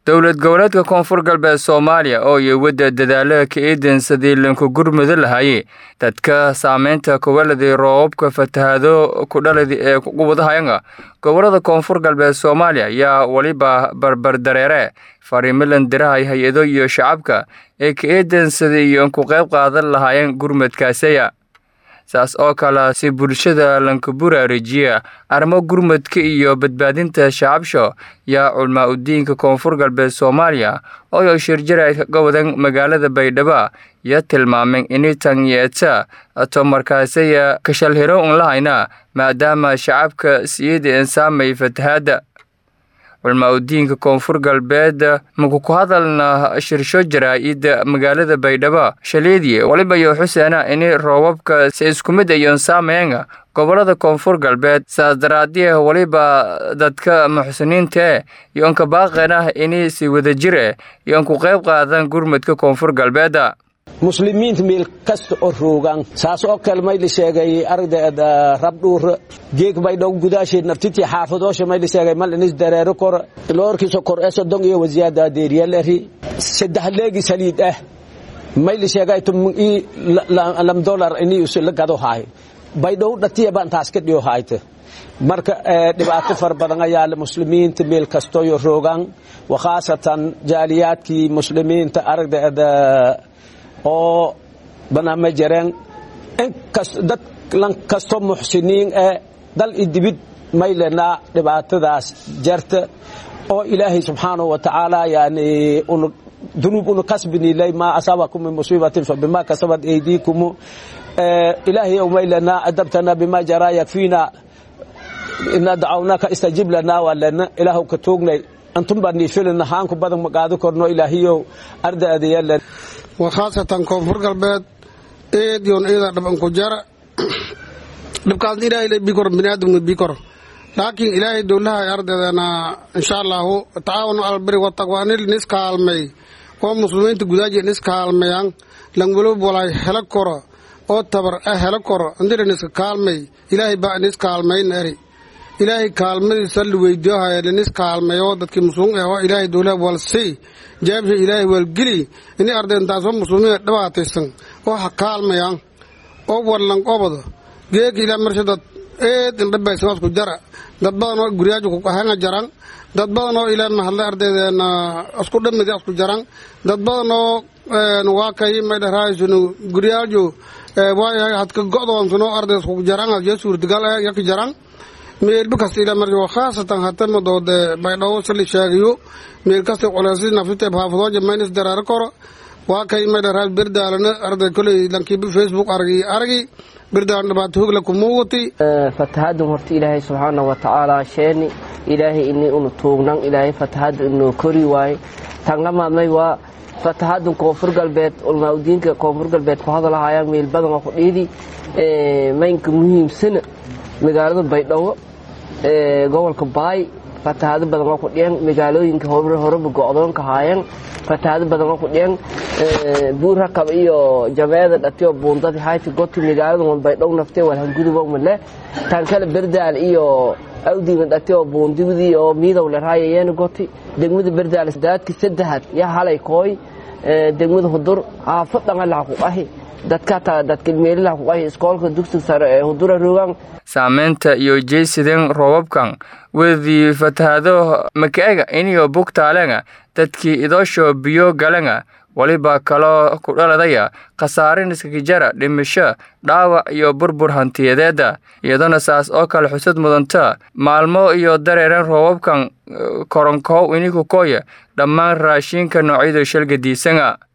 dowlad goboleedka koonfur galbeed soomaaliya oo iyo wadda dadaallada ka eedan sidii lanku gurmudi lahaayey dadka saameynta kuwaladii roobabka fatahaado kudhaladi ee gubadahayanga gobolada koonfur galbeed soomaaliya ayaa weliba barbardareere fariimilan dirahay hay-ado iyo shacabka ee ka eedan sidii iyo ku qayb qaadan lahaayeen gurmadkaasaya saas oo kale si bulshada lanka buraarejiya arrimo gurmadka iyo badbaadinta shacabsho yaa culmaa udiinka koonfur galbeed soomaaliya oo shirjarayd ka gobodan magaalada baydhabo iyo tilmaameen initan yeeta tomarkaasaya kashalhiro un lahayna maadaama shacabka siyada insaamay fatahaada culmaa udiinka koonfur galbeed maku ku hadalna shirsho jaraa-ida magaalada baydhabo shaleediye waliba iyo xuseena ini roobabka si isku mid ayoon saameynga gobolada koonfur galbeed saas daraadieh weliba dadka muxsiniintae yoonka baaqeenah ini si wadajir eh yoon ku qayb qaadan gurmadka koonfur galbeeda muslimiinta meel kasta oo roogaan saas oo kale mayla sheegay ardayda rabdhuur geeg baydhow gudaasheed naftitii xaafadoosha mayla sheegay mal inis dareero kor loorkiisa kor ee sodon iyo wasiyaada deeriyalari saddex leegi saliid ah mayla sheegay tumii lam dolar ini la gado haay baydhow dhatiya baan taas ka dhiyo haayta marka dhibaato fara badan ayaa le muslimiinta meel kastoyo roogaan wakhaasatan jaaliyaadkii muslimiinta ardayda oo banaama jareen dad lan kasto muxsiniin ee dal i dibid maylenaa dhibaatadaas jarta oo ilaahay subxaanahu wa tacaala yani dunuub una kasbinilay maa asaabakum min musiibatin fabima kasabat aydiikum ilaahay ow maylenaa adabtana bima jaraa yakfiina ina dacawnaka istajib lanaa waa lena ilaahu ka toognay antum baa niifilina haanku badan magaado korno ilaahiyow ardaadayalen wakhaasatan koonfur galbeed eed yoon eeda dhabanku jara dhibkaasna ilaahay la bikor biniaadamna bikor laakiin ilaahay dowlaha ardaydana insha allahu tacaawanu albiri wataqwa nil nis kaalmay oo muslimiinta gudaaji nis kaalmayan langwalob walay hela koro oo tabar ah hela koro andira niska kaalmay ilaahay baa nis kaalmayn eri ilaahay kaalmadiisa la weydiyohaya linis kaalmayo dadkii muslimiin ah oo ilaahay dowlaha walsii jaabsha ilaahay waalgeli ini ardayntaasoo muslimiina dhibaataysan oo ha kaalmayaan oo wallan qobado geeka ilaa marsha dad eed indhabaysan wasku jara dad badan oo guryaaju kuhanga jaran dad badan oo ilaa mahadlay ardaydeena isku dhamidi isku jaran dad badan oo waa kay maydharaaysun guryaaju waayahay hadka go'doonsan oo arday isku jaran yo suurtagal eh yaka jaran meelba kasta ilaa marka khaasatan hatama doode baydhawo sali sheegayo meel kasta culaysi naftite haafadooja maynis dareero koro waa kay maydharaas berdaalana arday koley lankiiba facebook argi argi berdaalan dhibaato hogla kumuuqati fatahaadun horta ilaahay subxaana wa tacaala sheeni ilaahay ini unu tuugnan ilaahay fatahaadda inoo kori waaye tanlamaadmay waa fatahaadun koonfur galbeed ulmaaudiinka koonfur galbeed ku hadalahayaan meel badan oo ku dhiidi maynka muhiimsana magaalada baydhabo gobolka baay fatahaado badan oo ku dhiyan magaalooyinka horeba go'doonka haayeen fatahaado badan oo ku dhiyan buur rakab iyo jameeda dhatiyo buundadi hayti goti magaalada wan baydhow naftee walhangudubo male tan kale berdaal iyo awdiga dhatiyo buundigdi oo miidow lerhaayayeen goti degmada berdaal daadki saddexaad ya halay kooy degmada hudur haafadanga laha ku qahi saameynta iyo jeysideen roobabkan wedii fatahaado makaega iniyo bugtaalenga dadkii idoosho biyo galenga weliba kaloo ku dhaladaya khasaarin iskakijara dhimisho dhaawac iyo burbur hantiyadeeda iyadona saas oo kale xusad mudanta maalmo iyo dareeren roobabkan koronkow inikukoya dhammaan raashiinka noocyada shalgadiisanga